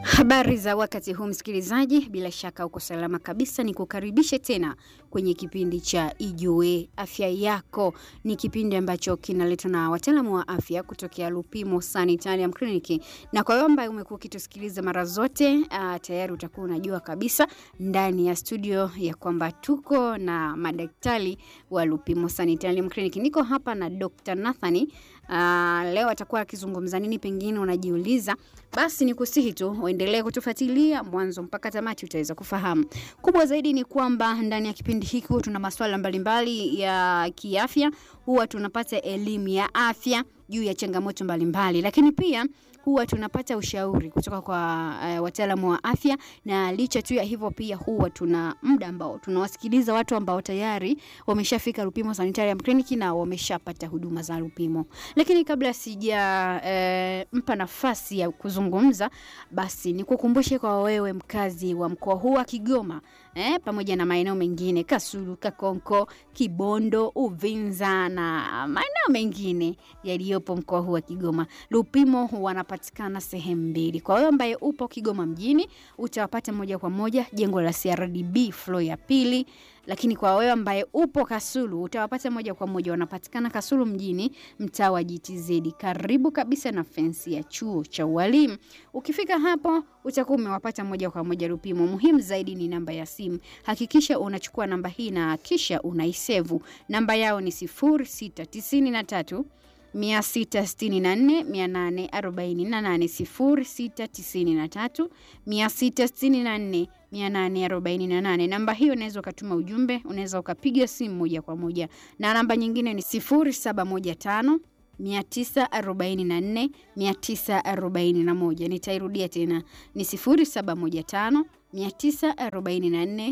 Habari za wakati huu msikilizaji, bila shaka uko salama kabisa. Ni kukaribishe tena kwenye kipindi cha Ijue Afya Yako. Ni kipindi ambacho kinaletwa na wataalamu wa afya kutokea Lupimo Sanitarium Clinic, na kwa wewe ambaye umekuwa ukitusikiliza mara zote uh, tayari utakuwa unajua kabisa ndani ya studio ya kwamba tuko na madaktari wa Lupimo Sanitarium Clinic. Niko hapa na Dr. Nathani Uh, leo atakuwa akizungumza nini, pengine unajiuliza. Basi ni kusihi tu uendelee kutufuatilia mwanzo mpaka tamati, utaweza kufahamu. Kubwa zaidi ni kwamba ndani ya kipindi hiki huwa tuna masuala mbalimbali ya kiafya, huwa tunapata elimu ya afya juu ya changamoto mbalimbali, lakini pia huwa tunapata ushauri kutoka kwa uh, wataalamu wa afya, na licha tu ya hivyo pia huwa tuna muda ambao tunawasikiliza watu ambao tayari wameshafika Lupimo Sanitarium Clinic na wameshapata huduma za Lupimo. Lakini kabla sija eh, mpa nafasi ya kuzungumza, basi nikukumbushe kwa wewe mkazi wa mkoa huu wa Kigoma eh, pamoja na maeneo mengine Kasulu, Kakonko, Kibondo, Uvinza na maeneo mengine yaliyopo mkoa huu wa Kigoma, Lupimo wanapatikana sehemu mbili. Kwa wewe ambaye upo Kigoma mjini, utawapata moja kwa moja jengo la CRDB floor ya pili lakini kwa wewe ambaye upo Kasulu utawapata moja kwa moja, wanapatikana Kasulu mjini, mtaa wa GTZ, karibu kabisa na fensi ya chuo cha ualimu. Ukifika hapo utakuwa umewapata moja kwa moja Lupimo. Muhimu zaidi ni namba ya simu, hakikisha unachukua namba hii na kisha unaisevu. Namba yao ni 0693 664 848 0693 664 namba hiyo unaweza ukatuma ujumbe, unaweza ukapiga simu moja kwa moja, na namba nyingine ni 0715 944 941. Nitairudia tena ni 0715 944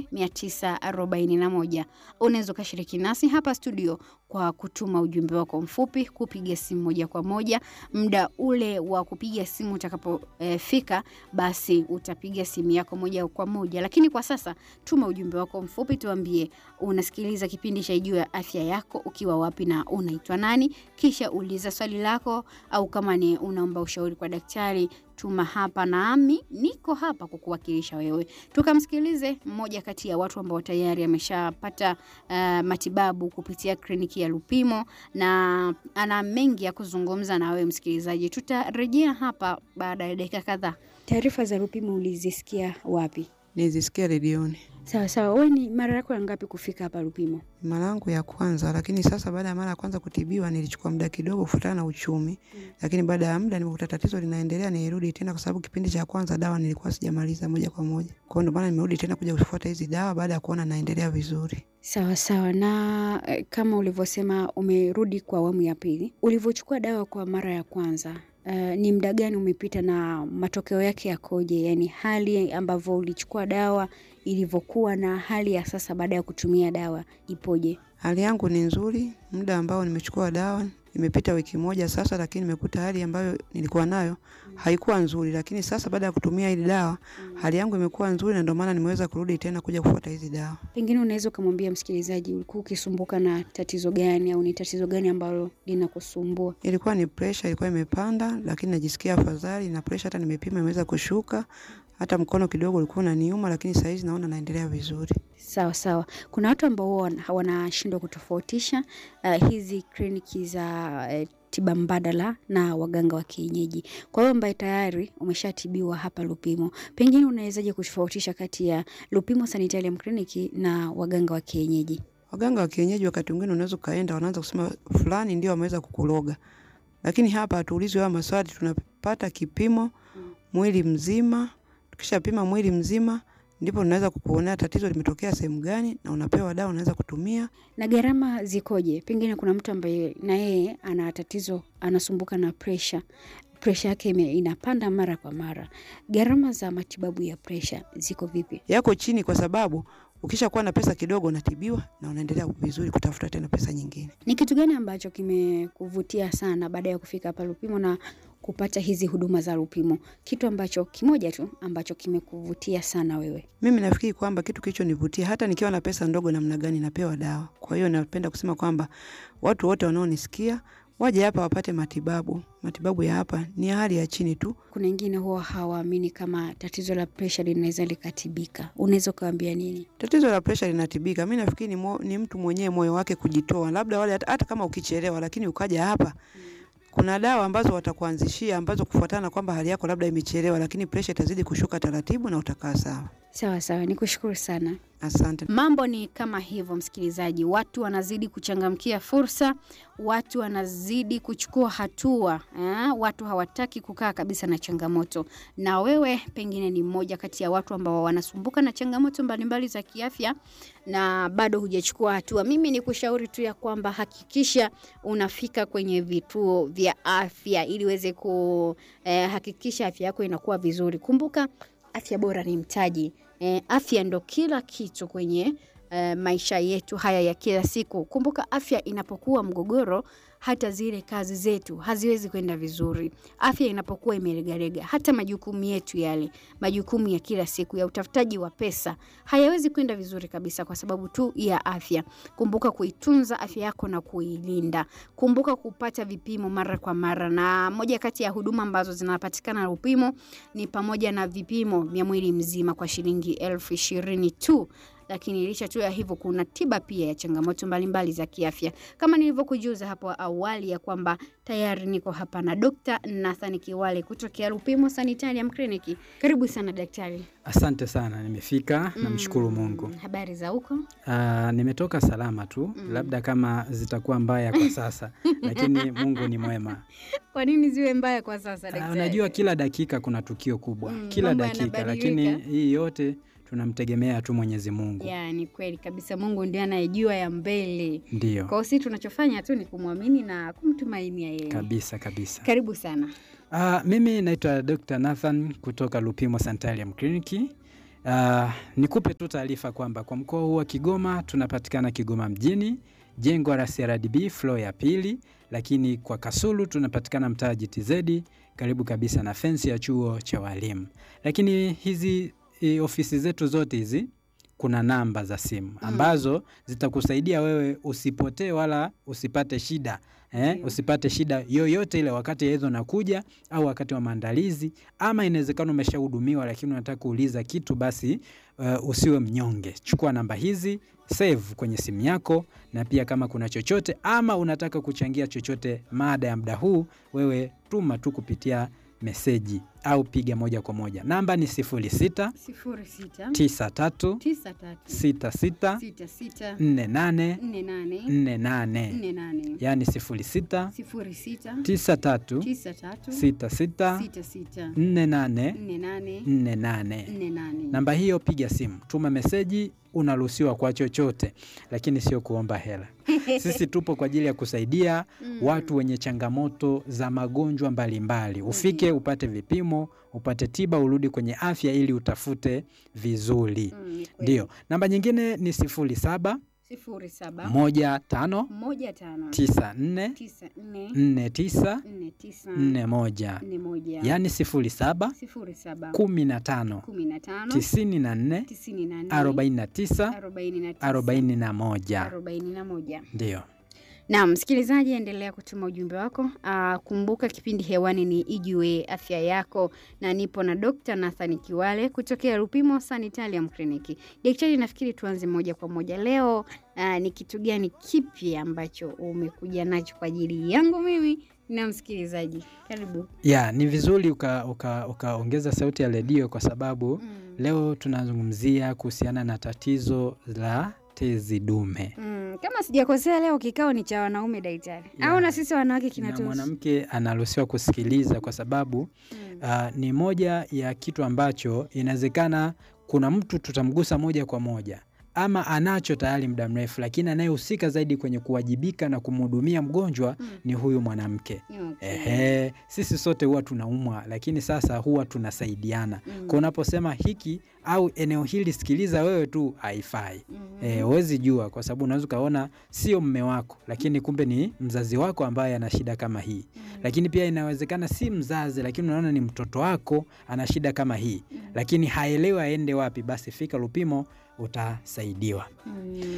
941. Unaweza ukashiriki nasi hapa studio kwa kutuma ujumbe wako mfupi, kupiga simu moja kwa moja. Muda ule wa kupiga simu utakapofika, eh, basi utapiga simu yako moja kwa moja, lakini kwa sasa tuma ujumbe wako mfupi, tuambie unasikiliza kipindi cha Ijue Afya Yako ukiwa wapi na unaitwa nani, kisha uliza swali lako, au kama ni unaomba ushauri kwa daktari tuma hapa, nami niko hapa kukuwakilisha wewe. Tukamsikilize mmoja kati ya watu ambao tayari ameshapata uh, matibabu kupitia kliniki ya Lupimo na ana mengi ya kuzungumza na wewe msikilizaji. Tutarejea hapa baada ya dakika kadhaa. Taarifa za Lupimo ulizisikia wapi? Nilizisikia redioni. Sawa sawa. Wewe ni mara yako ya ngapi kufika hapa Lupimo? Mara yangu ya kwanza, lakini sasa baada ya mara ya kwanza kutibiwa nilichukua muda kidogo kufuatana na uchumi mm. Lakini baada ya muda nimekuta tatizo linaendelea, nilirudi tena, kwa sababu kipindi cha kwanza dawa nilikuwa sijamaliza moja kwa moja. Kwa hiyo ndio maana nimerudi tena kuja kufuata hizi dawa baada ya kuona naendelea vizuri. Sawa sawa. Na eh, kama ulivyosema umerudi kwa awamu ya pili, ulivyochukua dawa kwa mara ya kwanza Uh, ni muda gani umepita na matokeo yake yakoje? Yaani hali ambavyo ulichukua dawa ilivyokuwa na hali ya sasa baada ya kutumia dawa ipoje? Hali yangu ni nzuri. Muda ambao nimechukua dawa imepita wiki moja sasa, lakini nimekuta hali ambayo nilikuwa nayo haikuwa nzuri, lakini sasa baada ya kutumia hili dawa hali yangu imekuwa nzuri, na ndio maana nimeweza kurudi tena kuja kufuata hizi dawa. Pengine unaweza ukamwambia msikilizaji, ulikuwa ukisumbuka na tatizo gani au ni tatizo gani ambalo linakusumbua? Ilikuwa ni pressure, ilikuwa imepanda, lakini najisikia afadhali, na pressure hata nimepima imeweza kushuka hata mkono kidogo ulikuwa unaniuma, lakini saa hizi naona naendelea vizuri. Sawa sawa. Kuna watu ambao wanashindwa kutofautisha uh, hizi kliniki za uh, tiba mbadala na waganga wa kienyeji. Kwa hiyo ambaye tayari umeshatibiwa hapa Lupimo, pengine unawezaje kutofautisha kati ya Lupimo Sanitarium Clinic na waganga wa kienyeji? Waganga wa kienyeji wakati mwingine unaweza ukaenda, wanaanza kusema fulani ndio wameweza kukuloga, lakini hapa hatuulizwi hayo maswali, tunapata kipimo mwili mzima Tukishapima mwili mzima ndipo tunaweza kukuonea tatizo limetokea sehemu gani, na unapewa dawa unaweza kutumia. Na gharama zikoje? Pengine kuna mtu ambaye na yeye ana tatizo, anasumbuka na presha, presha yake inapanda mara kwa mara. Gharama za matibabu ya presha ziko vipi? Yako chini, kwa sababu ukishakuwa na pesa kidogo unatibiwa na unaendelea vizuri kutafuta tena pesa nyingine. Ni kitu gani ambacho kimekuvutia sana baada ya kufika hapa Lupimo na kupata hizi huduma za Lupimo? Kitu ambacho kimoja tu ambacho kimekuvutia sana wewe? Mimi nafikiri kwamba kitu kilichonivutia, hata nikiwa na pesa ndogo namna gani napewa dawa. Kwa hiyo napenda kusema kwamba watu wote wanaonisikia waje hapa wapate matibabu. Matibabu ya hapa ni ya hali ya chini tu. Kuna wengine huwa hawaamini kama tatizo la presha linaweza likatibika. Unaweza ukawaambia nini? Tatizo la presha linatibika. Mi nafikiri ni, mo, ni mtu mwenyewe moyo wake kujitoa, labda wale hata, hata kama ukichelewa, lakini ukaja hapa kuna dawa ambazo watakuanzishia ambazo kufuatana na kwamba hali yako labda imechelewa, lakini presha itazidi kushuka taratibu na utakaa sawa. Sawa sawa, nikushukuru sana. Asante. Mambo ni kama hivyo, msikilizaji. Watu wanazidi kuchangamkia fursa, watu wanazidi kuchukua hatua eh? Watu hawataki kukaa kabisa na changamoto, na wewe pengine ni mmoja kati ya watu ambao wanasumbuka na changamoto mbalimbali za kiafya na bado hujachukua hatua. Mimi ni kushauri tu ya kwamba hakikisha unafika kwenye vituo vya afya ili uweze kuhakikisha afya yako inakuwa vizuri. Kumbuka afya bora ni mtaji. Eh, afya ndo kila kitu kwenye eh, maisha yetu haya ya kila siku. Kumbuka afya inapokuwa mgogoro, hata zile kazi zetu haziwezi kwenda vizuri. Afya inapokuwa imeregarega, hata majukumu yetu yale, majukumu ya kila siku ya utafutaji wa pesa hayawezi kwenda vizuri kabisa, kwa sababu tu ya afya. Kumbuka kuitunza afya yako na kuilinda. Kumbuka kupata vipimo mara kwa mara, na moja kati ya huduma ambazo zinapatikana na upimo ni pamoja na vipimo vya mwili mzima kwa shilingi elfu ishirini tu lakini licha tu ya hivyo kuna tiba pia ya changamoto mbalimbali za kiafya kama nilivyokujuza hapo awali ya kwamba tayari niko hapa na Dr. Nathan Kiwale kutokea Lupimo Sanitarium Clinic. Karibu sana daktari. Asante sana, nimefika. Namshukuru Mungu. Habari za huko? Ah, nimetoka salama tu, labda kama zitakuwa mbaya kwa sasa, lakini Mungu ni mwema. Kwa nini ziwe mbaya kwa sasa Ah, daktari? unajua kila dakika kuna tukio kubwa, Mm, kila mambo dakika, yanabadilika. lakini hii yote tunamtegemea tu Mwenyezi Mungu. Ya, ni kweli kabisa, Mungu ndiye anayejua ya mbele. Ndiyo, Kwa hiyo sisi tunachofanya tu ni kumwamini na kumtumainia yeye. kabisa kabisa. Karibu sana. Ah, mimi naitwa Dr. Nathan kutoka Lupimo Sanitarium Clinic. Ah, nikupe tu taarifa kwamba kwa mkoa huu wa Kigoma tunapatikana Kigoma mjini, jengo la CRDB floor ya pili, lakini kwa Kasulu tunapatikana mtaa GTZ karibu kabisa na fensi ya chuo cha walimu. Lakini hizi e, ofisi zetu zote hizi kuna namba za simu ambazo zitakusaidia wewe usipotee wala usipate shida eh, Ndio. usipate shida yoyote ile wakati hizo nakuja au wakati wa maandalizi, ama inawezekana umeshahudumiwa lakini unataka kuuliza kitu, basi uh, usiwe mnyonge. Chukua namba hizi save kwenye simu yako, na pia kama kuna chochote ama unataka kuchangia chochote mada ya muda huu, wewe tuma tu kupitia meseji au piga moja kwa moja. Namba ni 06 sifuri sita 93 tisa tatu 66 sita sita 48 nne nane 48, nne nane yaani 06 sifuri sita 93 tisa tatu 66 sita sita 48 nne nane 48. nne nane. Namba hiyo piga simu, tuma meseji, unaruhusiwa kwa chochote, lakini sio kuomba hela. Sisi tupo kwa ajili ya kusaidia Mm. watu wenye changamoto za magonjwa mbalimbali. Ufike upate vipimo, upate tiba, urudi kwenye afya ili utafute vizuri. Mm, ni kweli. Ndio, namba nyingine ni sifuri saba sifuri saba moja tano moja tano tisa nne tisa nne nne tisa nne tisa nne moja nne moja yaani sifuri saba sifuri saba kumi na tano kumi na tano tisini na nne tisini na nne arobaini na tisa arobaini na tisa arobaini na moja arobaini na moja. ndio. Naam, msikilizaji, endelea kutuma ujumbe wako. Aa, kumbuka kipindi hewani ni Ijue Afya Yako, na nipo na Dr. Nathan Kiwale kutokea Lupimo Sanitarium Clinic. Daktari, nafikiri tuanze moja kwa moja leo. Aa, ni kitu gani kipi ambacho umekuja nacho kwa ajili yangu mimi na msikilizaji? Karibu. Ya, ni vizuri ukaongeza uka, ukaongeza sauti ya redio kwa sababu Mm. leo tunazungumzia kuhusiana na tatizo la tezi dume. Mm, kama sijakosea leo kikao ni cha wanaume daktari, Ya. au na sisi wanawake Na kinatuhusu? mwanamke anaruhusiwa kusikiliza kwa sababu Mm. ah, ni moja ya kitu ambacho inawezekana kuna mtu tutamgusa moja kwa moja ama anacho tayari muda mrefu, lakini anayehusika zaidi kwenye kuwajibika na kumhudumia mgonjwa Mm. ni huyu mwanamke. Okay. Ehe, sisi sote huwa tunaumwa, lakini sasa huwa tunasaidiana. Mm. Kwa unaposema hiki au eneo hili sikiliza wewe tu, haifai. Mhm. Eh, huwezi jua kwa sababu unaweza ukaona sio mme wako, lakini kumbe ni mzazi wako ambaye ana shida kama hii. Mm. Lakini pia inawezekana si mzazi, lakini unaona ni mtoto wako ana shida kama hii, Mm. lakini haelewi aende wapi. Basi fika Lupimo utasaidiwa. Mm.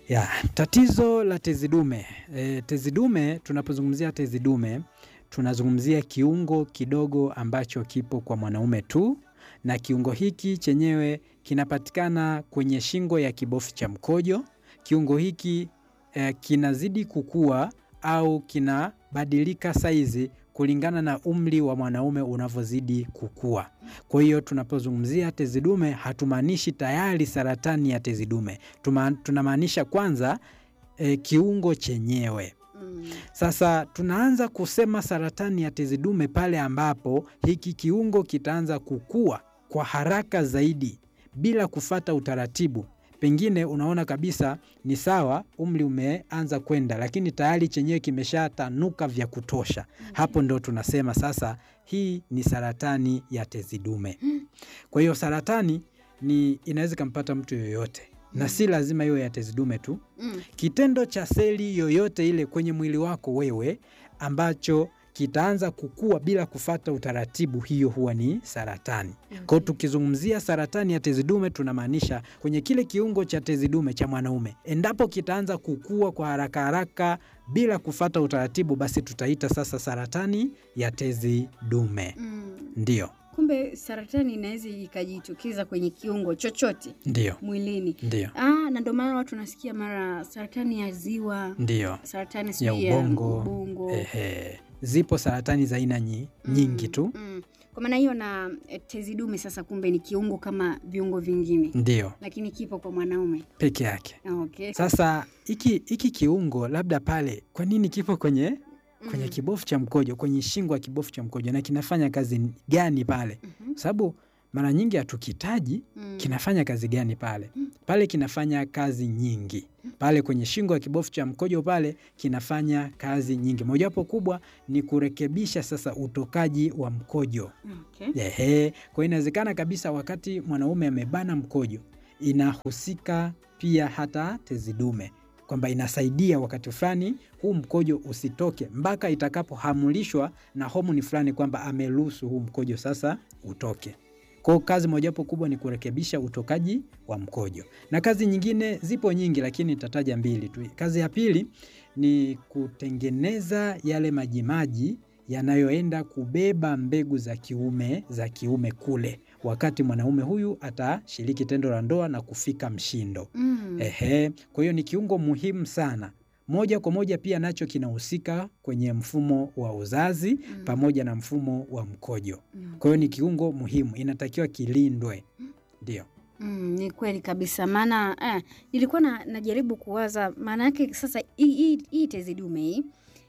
Ya, tatizo la tezi dume. E, tezi dume tunapozungumzia tezi dume tunazungumzia kiungo kidogo ambacho kipo kwa mwanaume tu na kiungo hiki chenyewe kinapatikana kwenye shingo ya kibofu cha mkojo. Kiungo hiki e, kinazidi kukua au kinabadilika saizi kulingana na umri wa mwanaume unavyozidi kukua. Kwa hiyo tunapozungumzia tezi dume hatumaanishi tayari saratani ya tezi dume. Tuma- Tunamaanisha kwanza e, kiungo chenyewe. Mm. Sasa tunaanza kusema saratani ya tezi dume pale ambapo hiki kiungo kitaanza kukua kwa haraka zaidi bila kufata utaratibu. Pengine unaona kabisa ni sawa, umri umeanza kwenda, lakini tayari chenyewe kimeshatanuka vya kutosha. Hapo ndo tunasema sasa hii ni saratani ya tezi dume. Kwa hiyo saratani ni inaweza ikampata mtu yoyote, na si lazima iwe ya tezi dume tu Mm. kitendo cha seli yoyote ile kwenye mwili wako wewe ambacho kitaanza kukua bila kufata utaratibu, hiyo huwa ni saratani. Kwa hiyo tukizungumzia saratani ya tezi dume tunamaanisha kwenye kile kiungo cha tezi dume cha mwanaume, endapo kitaanza kukua kwa haraka haraka bila kufata utaratibu, basi tutaita sasa saratani ya tezi dume. Mm. Ndio, Kumbe saratani inaweza ikajitokeza kwenye kiungo chochote ndio, mwilini. ndio, Ah, na ndio maana watu wanasikia mara saratani ya ziwa, ndio. saratani ya sijui ya ubongo, ubongo. Ehe. Zipo saratani za aina nyi- nyingi tu, Mm. Kwa maana hiyo na eh, tezi dume sasa kumbe ni kiungo kama viungo vingine, ndio lakini kipo kwa mwanaume. peke yake. Okay. Sasa hiki hiki kiungo labda pale, kwa nini kipo kwenye kwenye Mm. kibofu cha mkojo, kwenye shingo ya kibofu cha mkojo, na kinafanya kazi gani pale? Mhm. Kwa sababu mara nyingi hatukitaji Mm. kinafanya kazi gani pale. Pale kinafanya kazi nyingi pale kwenye shingo ya kibofu cha mkojo pale kinafanya kazi nyingi, mojawapo kubwa ni kurekebisha sasa utokaji wa mkojo. Okay. Ehe, kwa hiyo inawezekana kabisa wakati mwanaume amebana mkojo, inahusika pia hata tezi dume, kwamba inasaidia wakati fulani huu mkojo usitoke mpaka itakapohamulishwa na homoni fulani kwamba ameruhusu huu mkojo sasa utoke. Kwa hiyo kazi mojawapo kubwa ni kurekebisha utokaji wa mkojo, na kazi nyingine zipo nyingi, lakini nitataja mbili tu. Kazi ya pili ni kutengeneza yale majimaji yanayoenda kubeba mbegu za kiume za kiume kule wakati mwanaume huyu atashiriki tendo la ndoa na kufika mshindo. Mm. Ehe, kwa hiyo ni kiungo muhimu sana. Moja kwa moja pia nacho kinahusika kwenye mfumo wa uzazi Mm. pamoja na mfumo wa mkojo. Mm. Kwa hiyo ni kiungo muhimu, inatakiwa kilindwe. Ndio. Mm, ni kweli kabisa maana eh, nilikuwa na, najaribu kuwaza maana yake sasa hii- hii hii tezi dume hii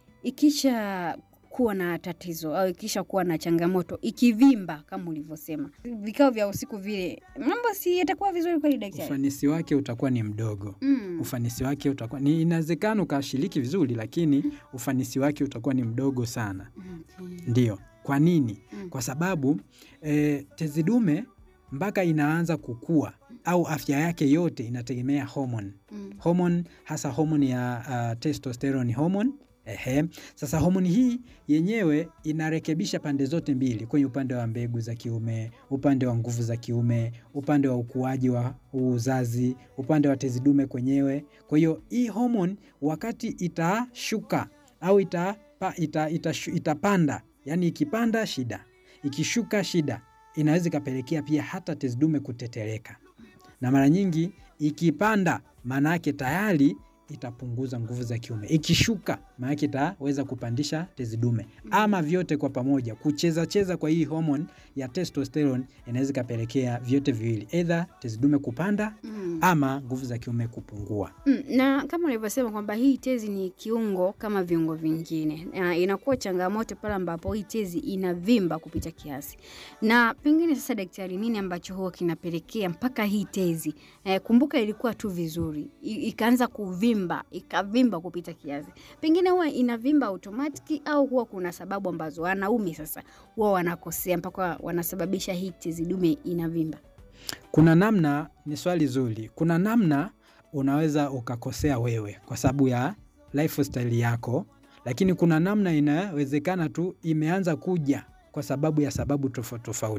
ikisha kuwa na tatizo au ikisha kuwa na changamoto ikivimba kama ulivyosema vikao vya usiku vile mambo si yatakuwa vizuri kweli daktari Ufanisi wake utakuwa ni mdogo. mm. Ufanisi wake utakuwa ni inawezekana ukashiriki vizuri, lakini ufanisi wake utakuwa ni mdogo sana. okay. Ndio. Kwa nini? Mm. Kwa sababu e, tezi dume mpaka inaanza kukua au afya yake yote inategemea homoni. Mm. Homoni hasa homoni ya uh, testosterone hormone. Ehe. Sasa homoni hii yenyewe inarekebisha pande zote mbili, kwenye upande wa mbegu za kiume, upande wa nguvu za kiume, upande wa ukuaji wa uzazi, upande wa tezi dume kwenyewe. Kwa hiyo hii homoni wakati itashuka au itapa, ita, ita, itapanda, yani ikipanda shida, ikishuka shida, inaweza ikapelekea pia hata tezi dume kutetereka, na mara nyingi ikipanda, maana yake tayari itapunguza nguvu za kiume. Ikishuka maana yake itaweza kupandisha tezi dume, ama vyote kwa pamoja. Kucheza cheza kwa hii homoni ya testosterone inaweza ikapelekea vyote viwili, either tezi dume kupanda Mm. ama nguvu za kiume kupungua. Mm, na kama ulivyosema kwamba hii tezi ni kiungo kama viungo vingine, na inakuwa changamoto pale ambapo hii tezi inavimba kupita kiasi. Na pengine sasa, daktari, nini ambacho huwa kinapelekea mpaka hii tezi eh, kumbuka ilikuwa tu vizuri i- ikaanza kuvimba ikavimba kupita kiasi, pengine huwa inavimba automatic au huwa kuna sababu ambazo wanaume sasa huwa wanakosea mpaka wanasababisha hii tezi dume inavimba? Kuna namna, ni swali zuri. Kuna namna unaweza ukakosea wewe kwa sababu ya lifestyle yako, lakini kuna namna inawezekana tu imeanza kuja kwa sababu ya sababu tofauti tofauti.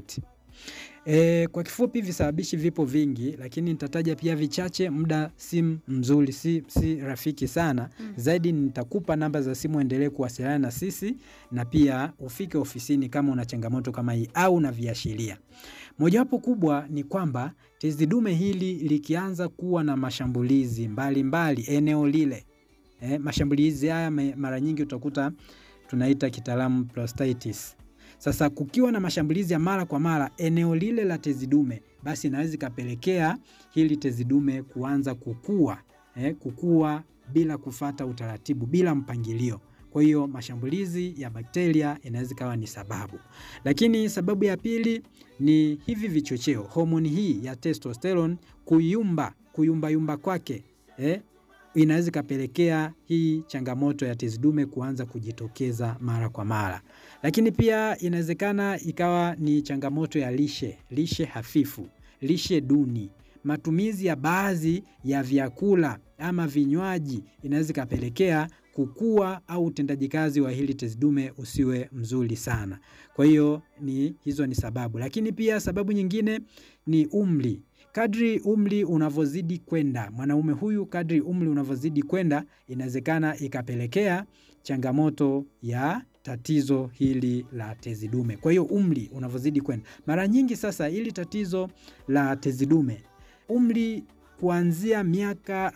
E, kwa kifupi visababishi vipo vingi, lakini nitataja pia vichache. Muda si mzuri, si, si rafiki sana Mm. zaidi. Nitakupa namba za simu, endelee kuwasiliana na sisi, na pia ufike ofisini kama una changamoto kama hii au na viashiria. Mojawapo kubwa ni kwamba tezi dume hili likianza kuwa na mashambulizi mbalimbali mbali, eneo lile eh, mashambulizi haya me- mara nyingi utakuta tunaita kitaalamu prostatitis. Sasa kukiwa na mashambulizi ya mara kwa mara eneo lile la tezi dume, basi inaweza ikapelekea hili tezi dume kuanza kukua eh, kukua bila kufata utaratibu, bila mpangilio. Kwa hiyo mashambulizi ya bakteria inaweza ikawa ni sababu, lakini sababu ya pili ni hivi vichocheo, homoni hii ya testosterone kuyumba, kuyumbayumba kwake eh, inaweza ikapelekea hii changamoto ya tezi dume kuanza kujitokeza mara kwa mara. Lakini pia inawezekana ikawa ni changamoto ya lishe, lishe hafifu, lishe duni, matumizi ya baadhi ya vyakula ama vinywaji inaweza ikapelekea kukua au utendaji kazi wa hili tezi dume usiwe mzuri sana. Kwa hiyo ni hizo ni sababu, lakini pia sababu nyingine ni umri. Kadri umri unavyozidi kwenda, mwanaume huyu kadri umri unavyozidi kwenda, inawezekana ikapelekea changamoto ya tatizo hili la tezi dume. Kwa hiyo umri unavyozidi kwenda, mara nyingi sasa hili tatizo la tezi dume, umri kuanzia miaka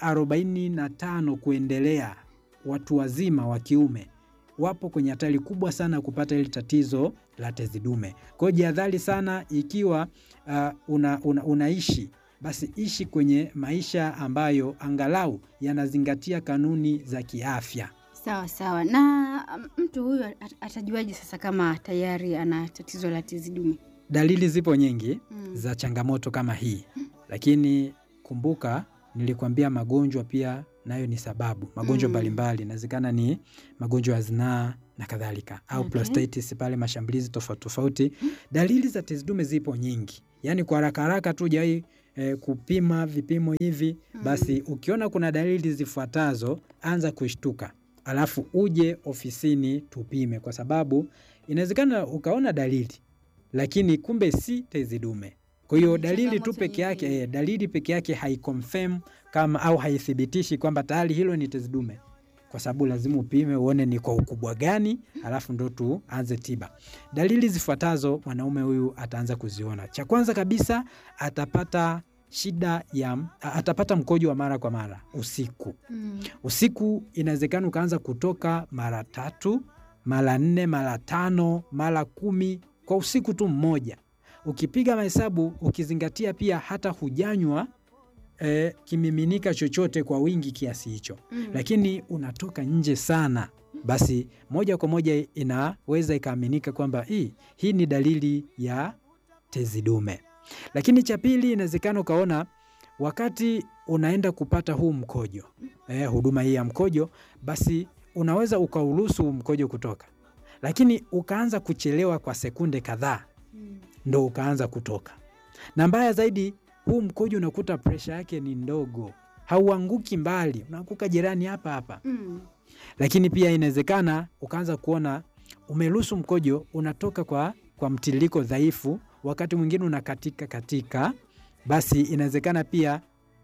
45 kuendelea, watu wazima wa kiume wapo kwenye hatari kubwa sana ya kupata hili tatizo la tezi dume. Kwa hiyo jihadhari sana ikiwa uh, una, una, unaishi basi ishi kwenye maisha ambayo angalau yanazingatia kanuni za kiafya. Sawa sawa. Na um, mtu huyu at- atajuaje sasa kama tayari ana tatizo la tezi dume? Dalili zipo nyingi Mm. za changamoto kama hii, lakini kumbuka nilikwambia magonjwa pia nayo ni sababu. Magonjwa Mm. mbalimbali inawezekana ni magonjwa ya zinaa na kadhalika, au Okay. prostatitis pale, mashambulizi tofauti tofauti. Dalili za tezi dume zipo nyingi, yaani kwa haraka haraka tu jai eh, kupima vipimo hivi Mm. basi, ukiona kuna dalili zifuatazo, anza kushtuka, alafu uje ofisini tupime, kwa sababu inawezekana ukaona dalili lakini kumbe si tezi dume. Kwa hiyo Ni dalili tu changamoto peke yake nyingine. eh, dalili peke yake haiconfirm kama au haithibitishi kwamba tayari hilo ni tezi dume, kwa sababu lazima upime uone ni kwa ukubwa gani, halafu ndo tuanze tiba. Dalili zifuatazo mwanaume huyu ataanza kuziona. Cha kwanza kabisa atapata shida ya a- atapata mkojo wa mara kwa mara usiku. Mm. Usiku inawezekana ukaanza kutoka mara tatu, mara nne, mara tano, mara kumi kwa usiku tu mmoja. Ukipiga mahesabu, ukizingatia pia hata hujanywa eh, kimiminika chochote kwa wingi kiasi hicho, Mm. lakini unatoka nje sana, basi moja kwa moja inaweza ikaaminika kwamba hii hii ni dalili ya tezi dume. Lakini cha pili, inawezekana ukaona wakati unaenda kupata huu mkojo eh, huduma hii ya mkojo, basi unaweza ukauruhusu huu mkojo kutoka, lakini ukaanza kuchelewa kwa sekunde kadhaa Mm. ndo ukaanza kutoka. Na mbaya zaidi, huu mkojo unakuta presha yake ni ndogo, hauanguki mbali, unaanguka jirani hapa hapa. Mm. Lakini pia inawezekana ukaanza kuona umeruhusu mkojo unatoka kwa, kwa mtiririko dhaifu, wakati mwingine unakatika katika, basi inawezekana pia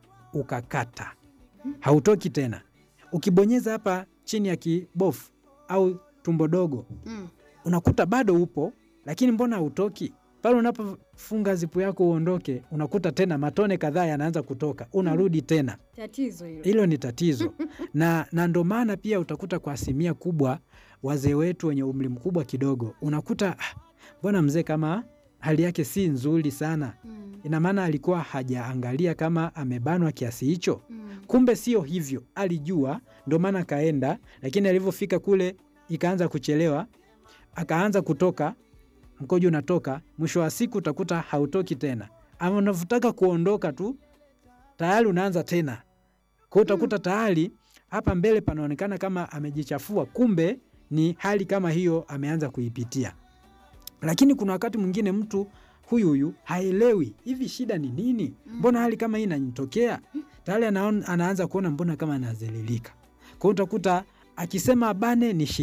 ukakata, hautoki tena. Ukibonyeza hapa chini ya kibofu au tumbo dogo Mm. unakuta bado upo, lakini mbona hautoki? Pale unapofunga zipu yako uondoke, unakuta tena matone kadhaa yanaanza kutoka, unarudi tena. Tatizo hilo. Hilo ni tatizo na, na ndo maana pia utakuta kwa asilimia kubwa wazee wetu wenye umri mkubwa kidogo, unakuta "Ah, mbona mzee kama hali yake si nzuri sana. Mm. Ina maana alikuwa hajaangalia kama amebanwa kiasi hicho. Mm. Kumbe sio hivyo, alijua, ndo maana kaenda, lakini alivyofika kule ikaanza kuchelewa, akaanza kutoka, mkojo unatoka, mwisho wa siku utakuta hautoki tena, ama unavyotaka kuondoka tu tayari unaanza tena. Kwa hiyo utakuta tayari hapa mbele panaonekana kama amejichafua, kumbe ni hali kama hiyo ameanza kuipitia. Lakini kuna wakati mwingine mtu huyu huyu haelewi hivi shida ni nini, mbona hali kama hii inanitokea tayari anaon, anaanza kuona mbona kama anazililika. Kwa hiyo utakuta akisema abane ni shida,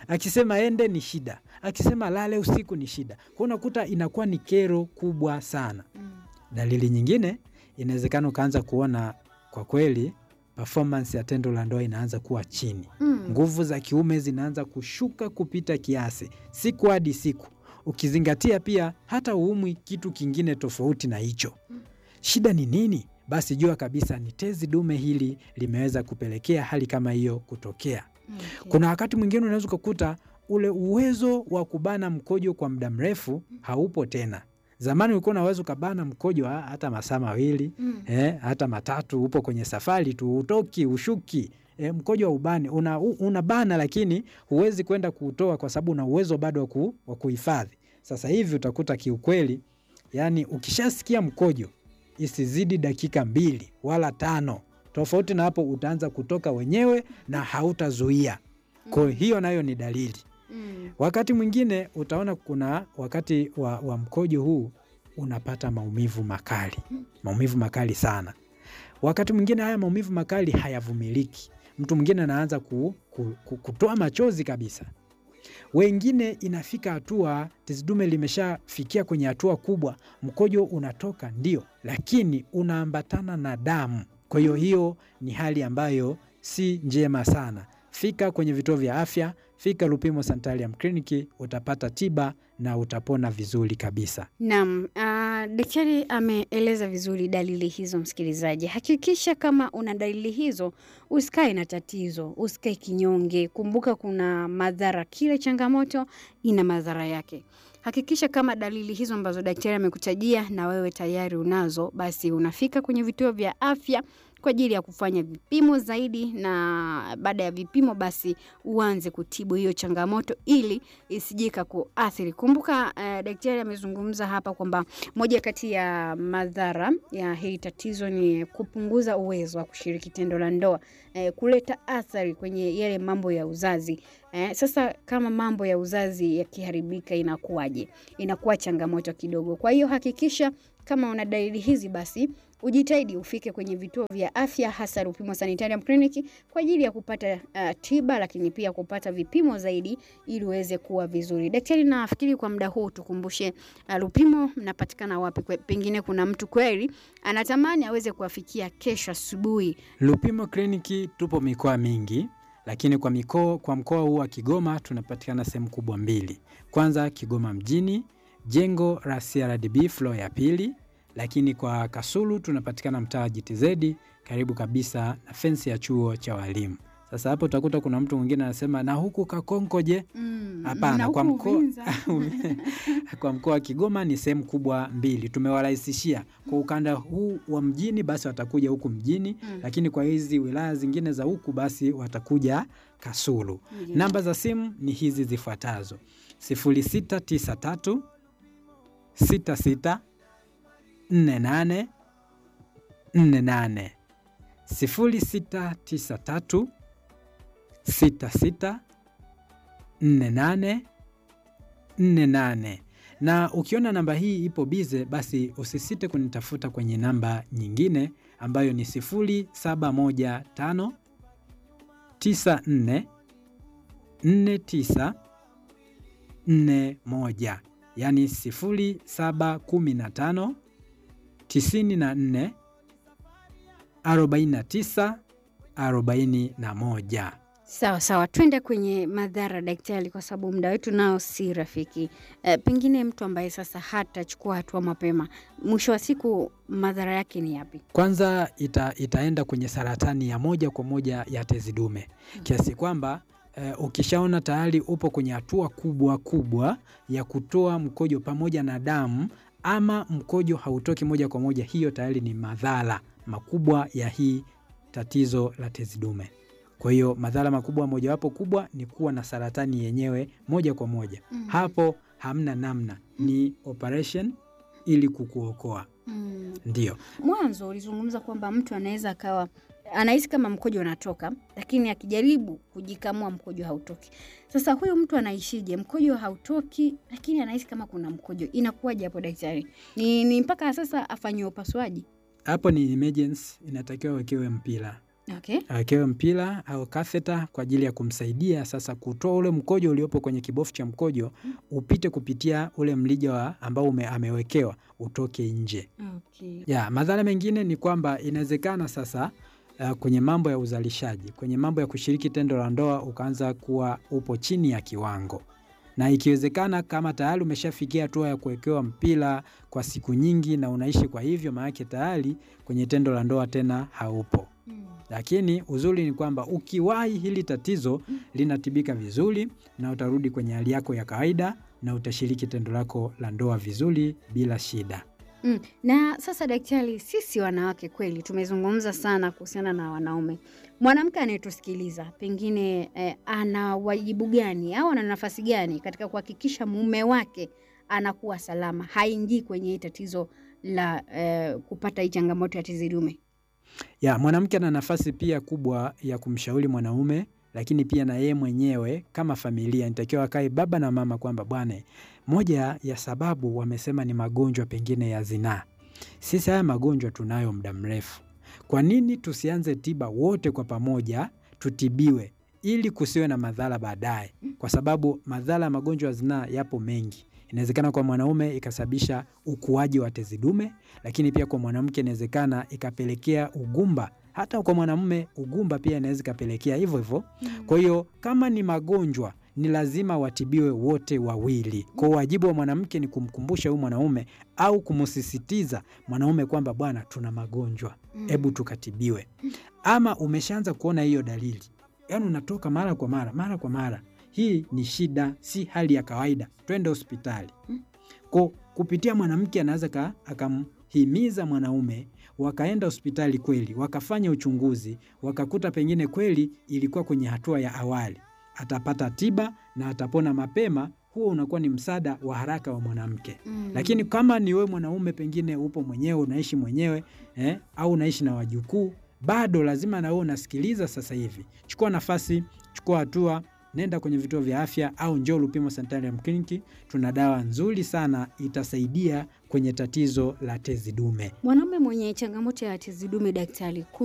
akisema ende ni shida, akisema lale usiku ni shida. Kwa unakuta inakuwa ni kero kubwa sana. Dalili nyingine inawezekana ukaanza kuona kwa kweli performance ya tendo la ndoa inaanza kuwa chini, Mm. nguvu za kiume zinaanza kushuka kupita kiasi siku hadi siku, ukizingatia pia hata uumwi kitu kingine tofauti na hicho. Shida ni nini? Basi jua kabisa ni tezi dume hili limeweza kupelekea hali kama hiyo kutokea. Okay. Kuna wakati mwingine unaweza ukakuta ule uwezo wa kubana mkojo kwa muda mrefu haupo tena. Zamani ulikuwa unaweza ukabana mkojo ha- hata masaa mawili Mm. eh, hata matatu, upo kwenye safari tu, utoki ushuki eh, mkojo wa ubani una, u- unabana, lakini huwezi kwenda kuutoa kwa sababu una uwezo bado wa ku- wa kuhifadhi. Sasa hivi utakuta kiukweli, yani ukishasikia mkojo isizidi dakika mbili wala tano, tofauti na hapo utaanza kutoka wenyewe na hautazuia. Kwa hiyo nayo ni dalili. Mm. Wakati mwingine utaona kuna wakati wa, wa mkojo huu unapata maumivu makali, maumivu makali sana. Wakati mwingine haya maumivu makali hayavumiliki, mtu mwingine anaanza ku, ku, ku, kutoa machozi kabisa. Wengine inafika hatua tezi dume limeshafikia kwenye hatua kubwa, mkojo unatoka ndio, lakini unaambatana na damu. Kwa hiyo hiyo ni hali ambayo si njema sana. Fika kwenye vituo vya afya, fika Lupimo Sanitarium Clinic, utapata tiba na utapona vizuri kabisa. Naam, ah, daktari ameeleza vizuri dalili hizo. Msikilizaji, hakikisha kama una dalili hizo, usikae na tatizo, usikae kinyonge. Kumbuka kuna madhara, kila changamoto ina madhara yake. Hakikisha kama dalili hizo ambazo daktari amekutajia na wewe tayari unazo, basi unafika kwenye vituo vya afya kwa ajili ya kufanya vipimo zaidi, na baada ya vipimo basi uanze kutibu hiyo changamoto ili isije ikakuathiri. Kumbuka eh, daktari amezungumza hapa kwamba moja kati ya madhara ya hili tatizo ni kupunguza uwezo wa kushiriki tendo la ndoa, eh, kuleta athari kwenye yale mambo ya uzazi. Eh, sasa kama mambo ya uzazi yakiharibika inakuwaje? Inakuwa changamoto kidogo. Kwa hiyo hakikisha kama una dalili hizi basi ujitahidi ufike kwenye vituo vya afya hasa Lupimo Sanitarium Clinic kwa ajili ya kupata uh, tiba lakini pia kupata vipimo zaidi ili uweze kuwa vizuri. Daktari, nafikiri kwa muda huu tukumbushe uh, Lupimo mnapatikana wapi? Kwe- Pengine kuna mtu kweli anatamani aweze kuwafikia kesho asubuhi. Lupimo Kliniki tupo mikoa mingi, lakini kwa mikoa, kwa mkoa huu wa Kigoma tunapatikana sehemu kubwa mbili. Kwanza Kigoma mjini, jengo la CRDB floor ya pili, lakini kwa Kasulu tunapatikana mtaa wa GTZ karibu kabisa na fensi ya chuo cha walimu. Sasa hapo utakuta kuna mtu mwingine anasema na huku Kakonko je? Mm, Hapana, na kwa huku mkoa Uvinza. kwa mkoa wa Kigoma ni sehemu kubwa mbili, tumewarahisishia kwa ukanda huu wa mjini, basi watakuja huku mjini Mm. lakini kwa hizi wilaya zingine za huku basi watakuja Kasulu. Ndiyo. Namba za simu ni hizi zifuatazo: 0693 66 48 48 0693 66 48 48 na ukiona namba hii ipo bize, basi usisite kunitafuta kwenye namba nyingine ambayo ni 0715 94 49 41, yani 0715 94 49 41. Sawa sawa, twende kwenye madhara daktari, kwa sababu muda wetu nao si rafiki. E, pengine mtu ambaye sasa hatachukua hatua mapema, mwisho wa siku madhara yake ni yapi? Kwanza ita, itaenda kwenye saratani ya moja kwa moja ya tezi dume kiasi kwamba eh, ukishaona tayari upo kwenye hatua kubwa kubwa ya kutoa mkojo pamoja na damu ama mkojo hautoki moja kwa moja, hiyo tayari ni madhara makubwa ya hii tatizo la tezi dume. Kwa hiyo madhara makubwa mojawapo kubwa ni kuwa na saratani yenyewe moja kwa moja. Mm. Hapo hamna namna, ni operation ili kukuokoa. Mm. Ndio. Mwanzo ulizungumza kwamba mtu anaweza akawa anahisi kama mkojo unatoka, lakini akijaribu kujikamua mkojo hautoki. Sasa huyu mtu anaishije? Mkojo hautoki, lakini anahisi kama kuna mkojo. Inakuwaje hapo daktari? Ni, ni mpaka sasa afanyiwe upasuaji? hapo ni emergency, inatakiwa wekewe mpira Okay. awekewe mpira au katheta kwa ajili ya kumsaidia sasa kutoa ule mkojo uliopo kwenye kibofu cha mkojo upite kupitia ule mlija wa ambao ume, amewekewa utoke nje. Okay. Ya, madhara mengine ni kwamba inawezekana sasa uh, kwenye mambo ya uzalishaji, kwenye mambo ya kushiriki tendo la ndoa ukaanza kuwa upo chini ya kiwango, na ikiwezekana kama tayari umeshafikia hatua ya kuwekewa mpira kwa siku nyingi na unaishi kwa hivyo, maanake tayari kwenye tendo la ndoa tena haupo. Mm. Lakini uzuri ni kwamba ukiwahi hili tatizo linatibika vizuri na utarudi kwenye hali yako ya kawaida na utashiriki tendo lako la ndoa vizuri bila shida. Mm. Na sasa daktari, sisi wanawake kweli tumezungumza sana kuhusiana na wanaume. Mwanamke anayetusikiliza pengine eh, ana wajibu gani au ana nafasi gani katika kuhakikisha mume wake anakuwa salama, haingii kwenye hii tatizo la eh, kupata hii changamoto ya tezi dume? Ya, mwanamke ana nafasi pia kubwa ya kumshauri mwanaume, lakini pia na yeye mwenyewe kama familia inatakiwa akae baba na mama kwamba bwana, moja ya sababu wamesema ni magonjwa pengine ya zinaa. Sisi haya magonjwa tunayo muda mrefu, kwa nini tusianze tiba wote kwa pamoja, tutibiwe ili kusiwe na madhara baadaye, kwa sababu madhara ya magonjwa ya zinaa yapo mengi. Inawezekana kwa mwanaume ikasababisha ukuaji wa tezi dume, lakini pia kwa mwanamke inawezekana ikapelekea ugumba. Hata kwa mwanamume ugumba pia inaweza ikapelekea hivyo hivyo. Kwa hiyo kama ni magonjwa ni lazima watibiwe wote wawili. Kwa hiyo wajibu wa mwanamke ni kumkumbusha huyu mwanaume au kumsisitiza mwanaume kwamba bwana, tuna magonjwa, hebu tukatibiwe. Ama umeshaanza kuona hiyo dalili, yaani unatoka mara kwa mara mara kwa mara, hii ni shida, si hali ya kawaida, twende hospitali. Kwa kupitia mwanamke anaweza ka- akamhimiza mwanaume, wakaenda hospitali kweli, wakafanya uchunguzi, wakakuta pengine kweli ilikuwa kwenye hatua ya awali, atapata tiba na atapona mapema. Huo unakuwa ni msaada wa haraka wa mwanamke. Mm. Lakini kama ni wewe mwanaume, pengine upo mwenyewe, unaishi mwenyewe eh, au unaishi na wajukuu, bado lazima na wewe unasikiliza. Sasa hivi chukua nafasi, chukua hatua, nenda kwenye vituo vya afya au njoo Lupimo Sanitarium Clinic. Tuna dawa nzuri sana itasaidia kwenye tatizo la tezi dume. Mwanaume mwenye changamoto ya tezi dume daktari,